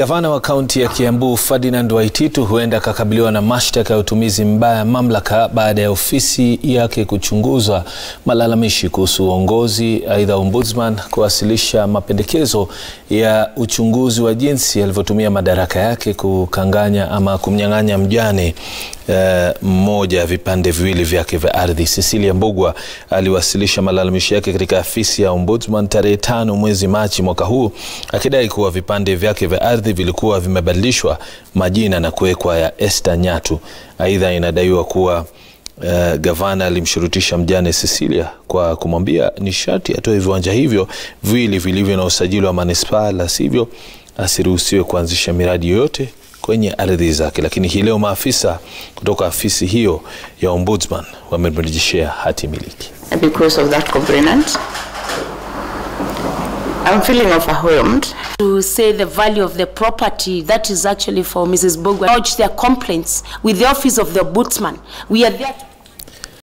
Gavana wa kaunti ya Kiambu Ferdinand Waititu huenda akakabiliwa na mashtaka ya utumizi mbaya ya mamlaka baada ya ofisi yake kuchunguza malalamishi kuhusu uongozi. Aidha, ombudsman kuwasilisha mapendekezo ya uchunguzi wa jinsi alivyotumia madaraka yake kukanganya ama kumnyang'anya mjane mmoja ya vipande viwili vyake vya ardhi. Cecilia Mbugua aliwasilisha malalamishi yake katika afisi ya ombudsman tarehe tano mwezi Machi mwaka huu akidai kuwa vipande vyake vya ardhi vilikuwa vimebadilishwa majina na kuwekwa ya Esther Nyatu. Aidha, inadaiwa kuwa Uh, gavana alimshurutisha mjane Cecilia kwa kumwambia ni sharti atoe viwanja hivyo viwili vilivyo na usajili wa manispaa, la sivyo asiruhusiwe kuanzisha miradi yoyote kwenye ardhi zake. Lakini hii leo maafisa kutoka afisi hiyo ya ombudsman wamemrejeshea hati miliki. Because of that covenant, I'm feeling overwhelmed. to say the value of the property that is actually for Mrs. Bogwa. Lodge their complaints with the office of the ombudsman. We are there to